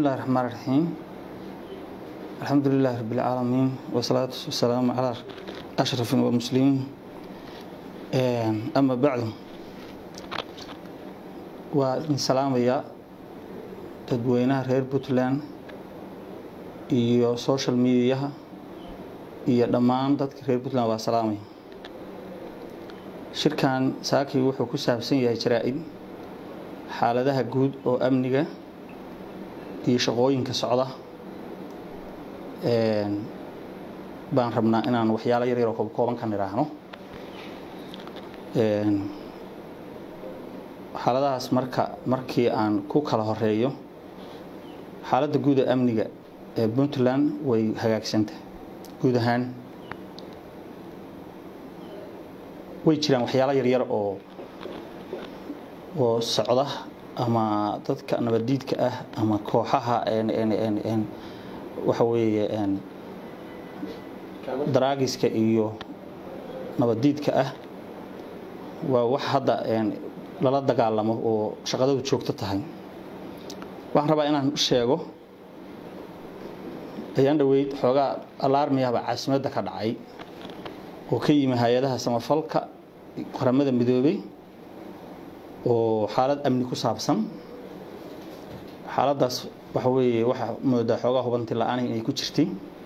bismillahi raxmaan raxiim alxamdu lilahi rabi lcaalamiin wasalaatu wasalaamu calaa ashraf muslimiin ama bacdu waa idin salaamayaa dadweynaha reer puntland iyo social mediaha iyo dhammaan dadka reer puntland waa salaamaya shirkan saakii wuxuu ku saabsan yahay jaraa-id xaaladaha guud oo amniga iyo shaqooyinka socda baan rabnaa inaan waxyaalo yar yaroo kooban ka nidhaahno xaaladahaas marka markii aan ku kala horeeyo xaaladda guud ee amniga ee puntland way hagaagsanta guud ahaan way jiraan waxyaalo yaryar oo oo socda ama dadka nabaddiidka ah ama kooxaha waxa weeye daraagiska iyo nabaddiidka ah waa wax hadda lala dagaalamo oo shaqadadu joogto tahay waxaan rabaa inaan sheego ayaan dhaweyd xoogaa alaarmiyahba caasimadda ka dhacay oo ka yimi hay-adaha samafalka qaramada midoobey oo xaalad amni ku saabsan xaaladdaas waxa weeye waxaa moodaa xoogaa hubanti la-aan inay ku jirtay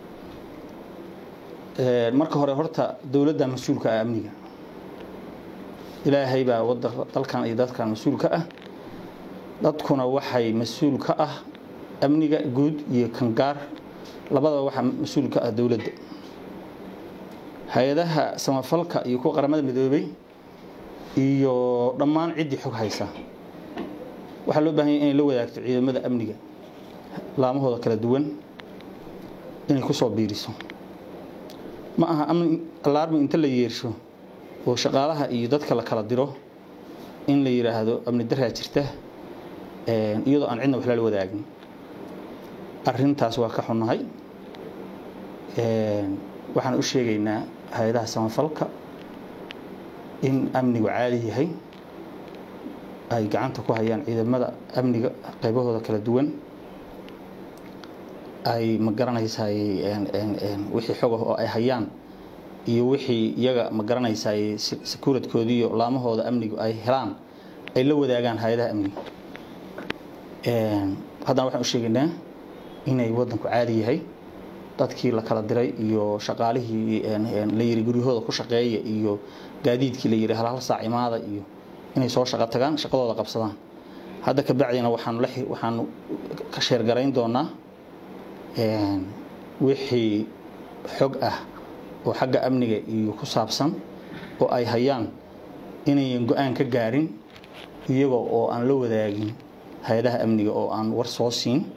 marka hore horta dowladda mas-uulka ah amniga ilaahay baa wada dalkan iyo dadkan mas-uulka ah dadkuna waxay mas-uul ka ah amniga guud iyo kangaar labadaba waxaa mas-uul ka ah dowladda hay-adaha samafalka iyo kuwa qaramada midoobey iyo dhammaan ciddii xog haysa waxaa loo bahan yahy inay la wadaagto ciidamada amniga laamahooda kala duwan inay ku soo biiriso ma aha amni alaarmi inta la yeersho oo shaqaalaha iyo dadka la kala diro in la yidhaahdo amni daraa jirta iyadoo aan cidna wax lala wadaagin arintaas waa ka xunnahay waxaan u sheegaynaa hay-adaha samafalka in amnigu caadi yahay ay gacanta ku hayaan ciidamada amniga qaybahooda kala duwan ay ma garanaysaay wixii xogah oo ay hayaan iyo wixii iyaga ma garanaysaay sakuuradkoodiiyo laamahooda amnigu ay helaan ay la wadaagaan hay-adaha amniga haddana waxaan u sheegaynaa inay wadanku caadi yahay dadkii la kala diray iyo shaqaalihii la yiri guryahooda ku shaqeeya iyo gaadiidkii la yiri hal hal saac imaada iyo inay soo shaqo tagaan shaqadooda qabsadaan hadda ka bacdina waxaanu la waxaanu ka sheergarayn doonaa wixii xog ah oo xagga amniga iyo ku saabsan oo ay hayaan inayan go-aan ka gaarin iyagoo oo aan la wadaagin hay-adaha amniga oo aan war soo siin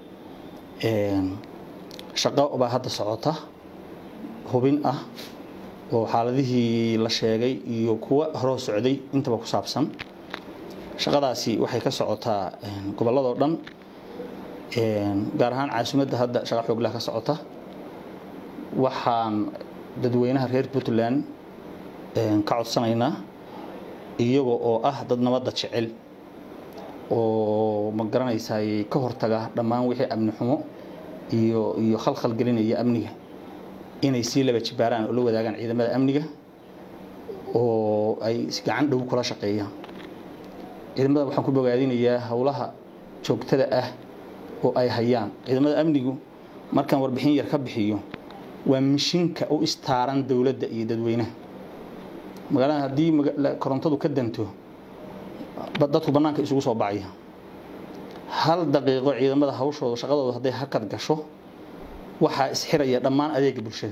shaqo baa hadda socota hubin ah oo xaaladihii la sheegay iyo kuwa horoo socday intaba ku saabsan shaqadaasi waxay ka socotaa gobolladoo dhan gaar ahaan caasimadda hadda shaqa xooglah ka socota waxaan dadweynaha reer puntland ka codsanaynaa iyaga oo ah dad nabadda jecel oo ma garanaysaay ka hortaga dhammaan wixii amni xumo iyo iyo khalkhal gelinaya amniga inay sii laba jibaaraan oo la wadaagaan ciidamada amniga oo ay gacan dhow kula shaqeeyaan ciidamada waxaan ku bogaadinayaa howlaha joogtada ah oo ay hayaan ciidamada amnigu markaan warbixin yar ka bixiyo waa mishinka u istaaran dowladda iyo dadweynaha magaalada haddii korontadu ka danto dadku bannaanka isugu soo bacaya hal daqiiqo ciidamada hawshooda shaqadooda hadday hakad gasho waxaa isxiraya dhammaan adeega bulshada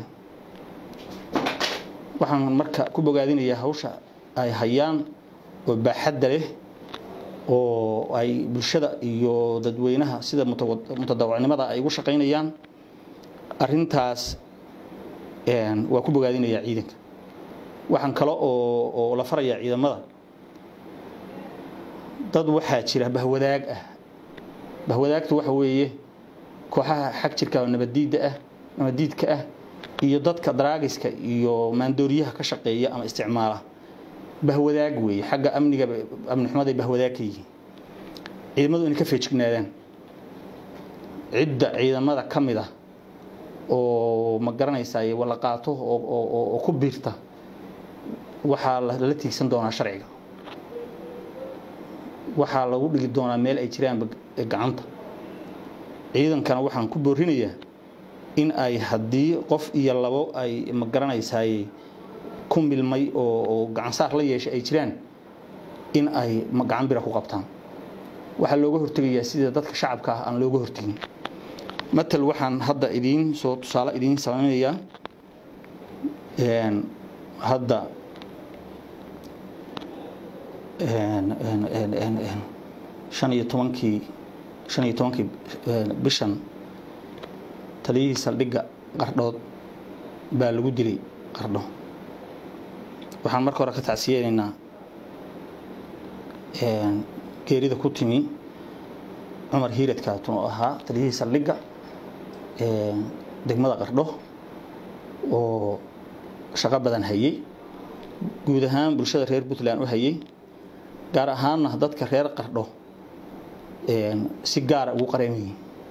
waxaan marka ku bogaadinayaa hawsha ay hayaan oo baaxadda leh oo ay bulshada iyo dadweynaha sida mutadawacnimada ay ugu shaqaynayaan arintaas waa ku bogaadinayaa ciidanka waxaan kale oo la farayaa ciidamada dad waxaa jira bahwadaag ah bahwadaagtu waxa weeye kooxaha xag jirka oo nabadiidda ah nabadiidka ah iyo dadka daraagiska iyo maandooriyaha ka shaqeeya ama isticmaala bahwadaag weeye xagga amniga amni xumaday bahwadaag ka yihiin ciidamadu inay ka feejignaadaan cidda ciidamada ka mid ah oo ma garanaysaay wala qaato oo ku biirta waxaa lala tiigsan doonaa sharciga waxaa lagu dhigi doonaa meel ay jiraanba gacanta ciidankana waxaan ku boorinayaa in ay haddii qof iyo labo ay ma garanaysaay ku milmay oo gacansaar la yeeshay ay jiraan in ay gacan bira ku qabtaan waxaa looga hortegayaa sida dadka shacabka ah aan looga hortegin matal waxaan hadda idiin soo tusaale idiin samaynayaa hadda shan iyo tobankii shan iyo tobankii bishan taliyihii saldhigga qardhood baa lagu dilay qardho waxaan marka hore ka tacsiyeynaynaa geerida ku timi cumar hiiradkaatun oo ahaa taliyihii saldhigga degmada qardho oo shaqo badan hayey guud ahaan bulshada reer puntland u hayey gaar ahaanna dadka reer qardho si gaara ugu qareemayey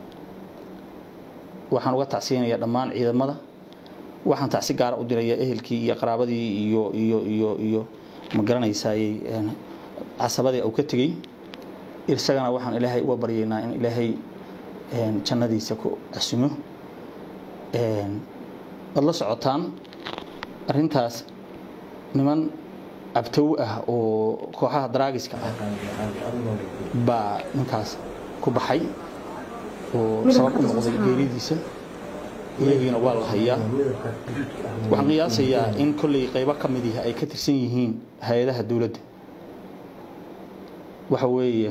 waxaan uga tacsiyanayaa dhammaan ciidamada waxaan tacsi gaara u dirayaa ehelkii iyo qaraabadii iyo iyo iyo iyo ma garanaysaayey casabadii uu ka tegey isagana waxaan ilaahay uga baryaynaa in ilaahay jannadiisa ku casumo waad la socotaan arrintaas niman abtow ah oo kooxaha daraagiska ah baa ninkaas ku baxay oo sabab u noqday geeridiisa iyagiina waa la hayaa waxaan qiyaasayaa in kolley qaybo ka mid ihi ay ka tirsan yihiin hay-adaha dowladda waxa weeye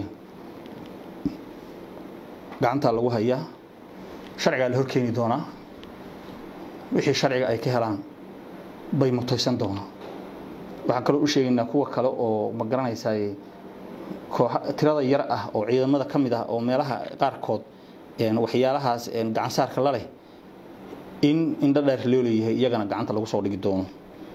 gacantaa lagu hayaa sharcigaa la horkeeni doonaa wixii sharciga ay ka helaan bay mutaysan doonaa waxaan kaloo u sheegaynaa kuwa kale oo ma garanaysaay kooxa tirada yar ah oo ciidamada ka mid ah oo meelaha qaarkood waxyaalahaas gacansaarka la leh in indho dheer loo leeyahay iyagana gacanta lagu soo dhigi doono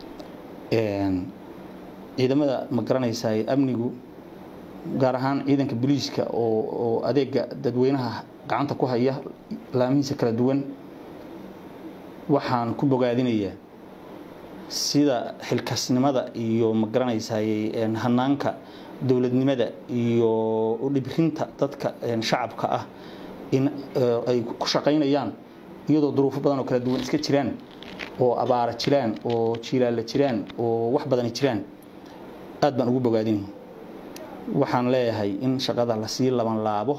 ciidamada ma garanaysaay amnigu gaar ahaan ciidanka booliiska oo adeega dadweynaha gacanta ku haya laamihiisa kala duwan waxaan ku bogaadinayaa sida xilkasnimada iyo ma garanaysaay hanaanka dowladnimada iyo udhibrinta dadka shacabka ah in ay ku shaqaynayaan iyadoo duruufo badan oo kala duwan iska jiraan oo abaara jiraan oo jilaalla jiraan oo wax badani jiraan aad baan ugu bogaadinaya waxaan leeyahay in shaqada lasii laban laabo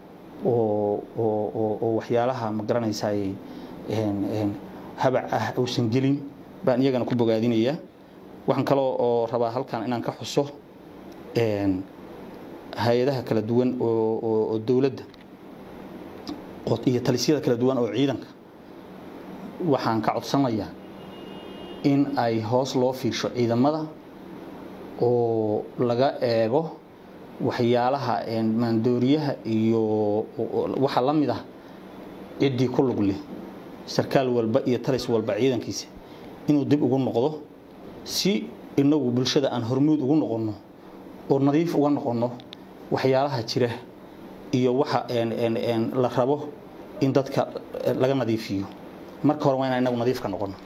oo waxyaalaha ma garanaysaay habac ah uusan gelin baan iyagana ku bogaadinayaa waxaan kaloo oo rabaa halkan inaan ka xuso hay-adaha kala duwan oo dowladda iyo talisyada kala duwan oo ciidanka waxaan ka codsanayaa in ay hoos loo fiirsho ciidamada oo laga eego waxyaalaha maandooriyaha iyo waxa la mid ah ciddii ku lug leh sarkaal walba iyo talis walba ciidankiisa inuu dib ugu noqdo si inagu bulshada aan hormuud ugu noqonno oo nadiif uga noqonno waxyaalaha jira iyo waxa la rabo in dadka laga nadiifiyo marka hore waa inaan inagu nadiif ka noqono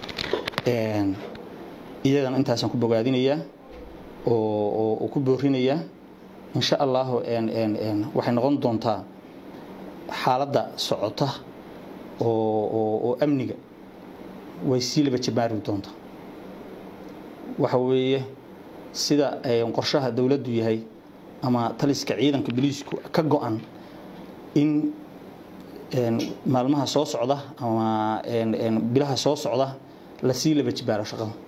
iyagana intaasaan ku bogaadinayaa oo ku boorinayaa insha allahu waxay noqon doontaa xaaladda socota oo amniga way sii laba jabaari doontaa waxa weeye sida qorshaha dowladdu yahay ama taliska ciidanka boliisku ka go-an in maalmaha soo socda ama bilaha soo socda lasii laba jibaaro shaqada